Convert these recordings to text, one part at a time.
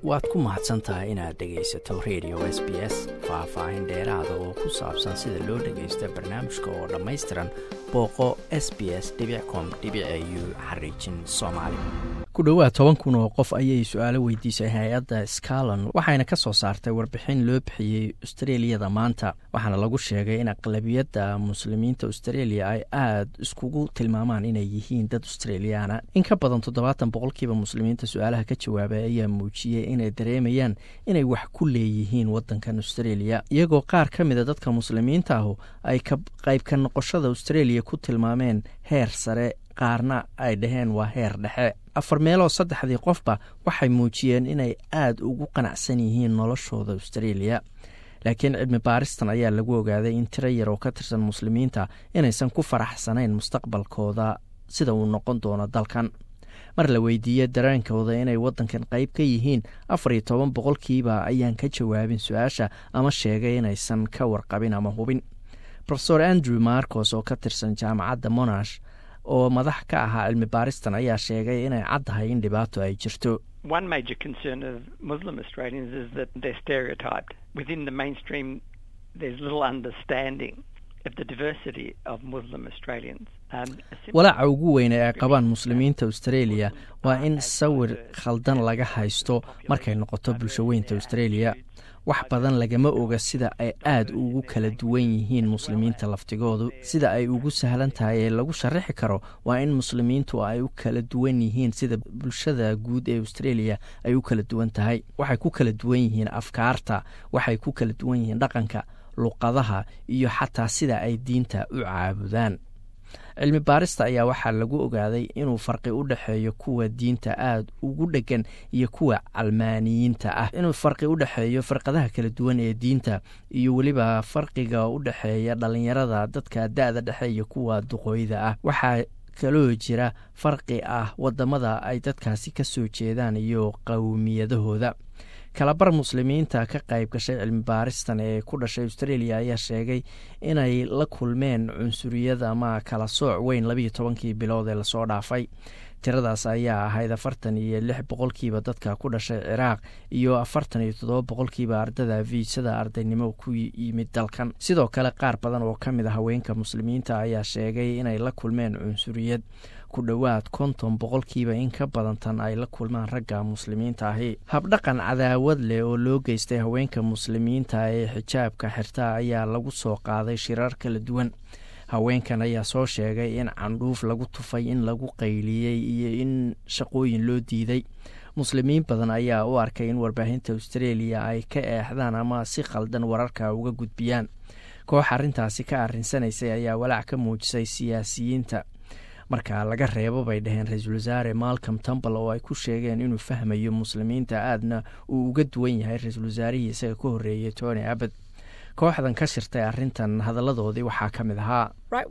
waad ku mahadsan tahay inaad dhegaysato radio s b s faah-faahin dheeraada oo ku saabsan sida loo dhagaysto barnaamijka oo dhammaystiran booqo s b s com u xariijin soomaali ku dhowaad toban kun oo qof ayay su-aalo weydiisay hay-adda scalon waxayna ka soo saartay warbixin loo bixiyey austreliyada maanta waxaana lagu sheegay in aqlabiyadda muslimiinta australia ay aada iskugu tilmaamaan inay yihiin dad australiyaana in ka badan toddobaatan boqolkiiba muslimiinta su-aalaha ka jawaabay ayaa muujiyey inay dareemayaan inay wax ku leeyihiin wadankan australia iyagoo qaar ka mida dadka muslimiinta ahu ay qaybka noqoshada australia ku tilmaameen heer sare qaarna ay dhaheen waa heer dhexe afar meeloo saddexdii qofba waxay muujiyeen inay aada ugu qanacsan yihiin noloshooda australia laakiin cilmi baaristan ayaa lagu ogaaday in tiro yar oo ka tirsan muslimiinta inaysan ku faraxsanayn mustaqbalkooda sida uu noqon doono dalkan mar la weydiiyey dareenkooda inay wadankan qayb ka yihiin afar iyo toban boqolkiiba ayaan ka jawaabin su-aasha ama sheegay inaysan ka warqabin ama hubin rofeor andrew marcos oo ka tirsan jaamacadda monash oo madax ka ahaa cilmi baaristan ayaa sheegay inay caddahay in dhibaato ay jirto One major concern of Muslim Australians is that they're stereotyped. Within the mainstream, there's little understanding of the diversity of Muslim Australians. walaaca ugu weyn ee ay qabaan muslimiinta australia waa in sawir khaldan laga haysto markay noqoto bulshaweynta australia wax badan lagama oga sida ay aada ugu kala duwan yihiin muslimiinta laftigoodu sida ay ugu sahlan tahay ee lagu sharaxi karo waa in muslimiintu ay u kala duwan yihiin sida bulshada guud ee australia ay u kala duwan tahay waxay ku kala duwan yihiin afkaarta waxay ku kala duwan yihiin dhaqanka luqadaha iyo xataa sida ay diinta u caabudaan cilmi baarista ayaa waxaa lagu ogaaday inuu farqi u dhexeeyo kuwa diinta aada ugu dhegan iyo kuwa calmaaniyiinta ah inuu farqi u dhexeeyo farqadaha kala duwan ee diinta iyo weliba farqiga u dhexeeya dhalinyarada dadka da-da dhexe iyo kuwa duqooyda ah waxaa kaloo jira farqi ah wadamada ay dadkaasi ka soo jeedaan iyo qowmiyadahooda kalabar muslimiinta ka qayb gashay cilmi baaristan ee ku dhashay australia ayaa sheegay inay la kulmeen cunsuriyad ama kala sooc weyn labiiyo tobankii bilood ee lasoo dhaafay tiradaas ayaa ahayd afartan iyo lix boqolkiiba dadka ku dhashay ciraaq iyo afartan iyo toddoba boqolkiiba ardada viisada ardaynimo ku yimid dalkan sidoo kale qaar badan oo ka mid a haweenka muslimiinta ayaa sheegay inay la kulmeen cunsuriyad ku dhowaad konton boqolkiiba in ka badan tan ay la kulmaan ragga muslimiinta ahi habdhaqan cadaawad leh oo loo geystay haweenka muslimiinta ee xijaabka xirta ayaa lagu soo qaaday shirar kala duwan haweenkan ayaa soo sheegay in candhuuf lagu tufay in lagu qayliyey iyo in shaqooyin loo diiday muslimiin badan ayaa u arkay in warbaahinta australia ay ka eexdaan ama si khaldan wararka uga gudbiyaan koox arrintaasi ka arrinsanaysay ayaa walaac ka muujisay siyaasiyiinta marka laga reebo bay dhaheen ra-iisul wasaare malcom tumbal oo ay ku sheegeen inuu fahmayo muslimiinta aadna uu uga duwan yahay ra-iisul wasaarihii isaga ka horreeyay tony abad kooxdan ka shirtay arrintan hadalladoodii waxaa ka mid ahaa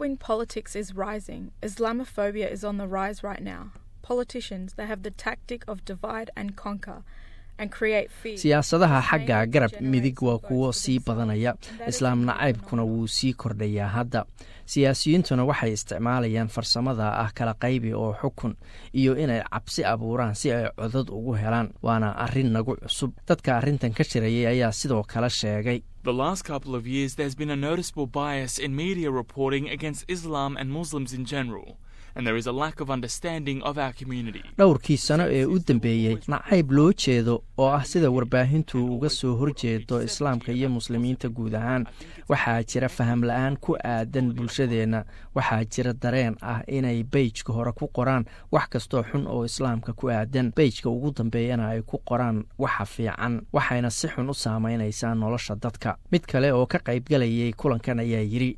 siyaasadaha xagga garab midig waa kuwo sii badanaya islaam nacaybkuna wuu sii kordhayaa hadda siyaasiyiintuna waxay isticmaalayaan farsamada ah kala qaybi oo xukun iyo inay cabsi abuuraan si ay codad ugu helaan waana arrin nagu cusub dadka arrintan ka shirayay ayaa sidoo kale sheegay The last couple of years, there's been a noticeable bias in media reporting against Islam and Muslims in general. and there is a lack of understanding of our community. dhowrkii sano ee u dambeeyey nacayb loo jeedo oo ah sida warbaahintu uga soo horjeedo islaamka iyo muslimiinta guud ahaan waxaa jira faham la-aan ku aadan bulshadeenna waxaa jira dareen ah inay beyjka hore ku qoraan wax kastoo xun oo islaamka ku aadan beyjka ugu dambeeyana ay ku qoraan waxa fiican waxayna si xun u saameynaysaa nolosha dadka mid kale oo ka qaybgalayay kulankan ayaa yidhi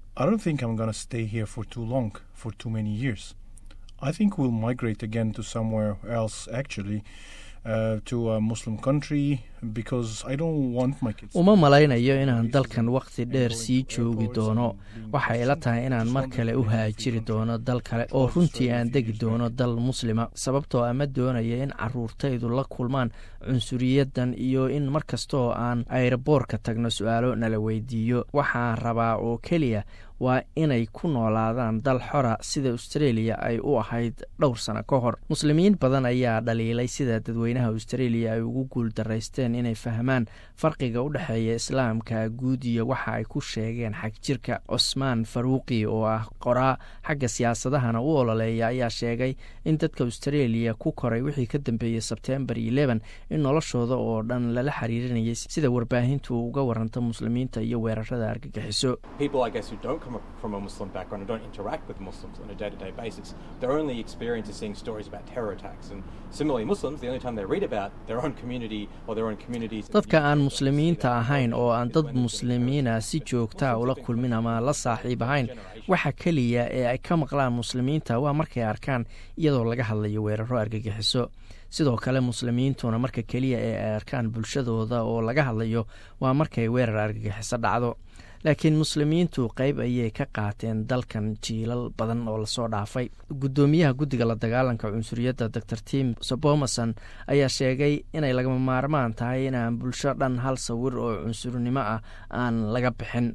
I think we'll migrate again to somewhere else actually. Uh, to a Muslim country because I don't want my kids. uma malaynayo inaan dalkan wakhti dheer sii joogi doono waxay ila tahay inaan mar kale u haajiri doono dal kale oo runtii aan degi doono dal muslima sababtoo ama doonaya in caruurtaydu la kulmaan cunsuriyadan iyo in mar kastaoo aan ayraboorka tagno su-aalo nala weydiiyo waxaan rabaa oo keliya waa inay ku noolaadaan dal xora sida australia ay u ahayd dhowr sano ka hor muslimiin badan ayaa dhaliilay sida dadweynaha australia ay ugu guul daraysteen inay fahmaan farqiga u dhexeeya islaamka guud iyo waxa ay ku sheegeen xagjirka cusmaan faruuqi oo ah qoraa xagga siyaasadahana u ololeeya ayaa sheegay in dadka australia ku koray wixii ka dambeeyey sebtembar eleven in noloshooda oo dhan lala xiriirinayay sida warbaahintu uga waranta muslimiinta iyo weerarada argagixiso from a Muslim background and don't interact with Muslims on a day-to-day basis. Their only experience is seeing stories about terror attacks. And similarly, Muslims, the only time they read about their own community or their own communities... dadka aan muslimiinta ahayn oo aan dad muslimiina si joogtaa ula kulmin ama la saaxiib ahayn waxa keliya ee ay ka maqlaan muslimiinta waa markay arkaan iyadoo laga hadlayo weeraro argagixiso sidoo kale muslimiintuna marka keliya ee ay arkaan bulshadooda oo laga hadlayo waa markay weerar argagixiso dhacdo laakiin muslimiintu qayb ayay ka qaateen dalkan jiilal badan oo lasoo dhaafay guddoomiyaha guddiga la dagaalanka cunsuriyadda dor tim sobomason ayaa sheegay inay lagama maarmaan tahay inaan bulsho dhan hal sawir oo cunsurnimo ah aan laga bixin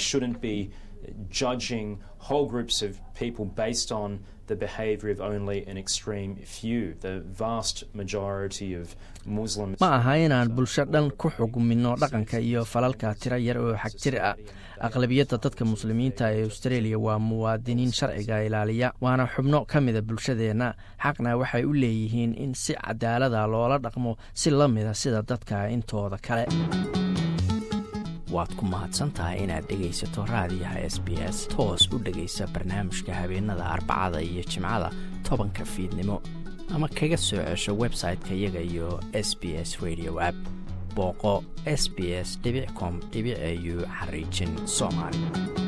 judging whole groups of people based on the behavior of only an extreme few. The vast majority of Muslims. ma aha inaan bulsho dhan ku xugmino dhaqanka iyo falalka tiro yar oo xagjir ah aqlabiyadda dadka muslimiinta ee australia waa muwaadiniin sharciga ilaaliya waana xubno ka mida bulshadeenna xaqna waxay u leeyihiin in si cadaalada loola dhaqmo si la mida sida dadka intooda kale waad ku mahadsantahay inaad dhegaysato raadiyaha s b s toos u dhegaysa barnaamijka habeenada arbacada iyo jimcada tobanka fiidnimo ama kaga soo cesho website-ka iyaga iyo s b s radio app booqo s b s com au xariijin soomaali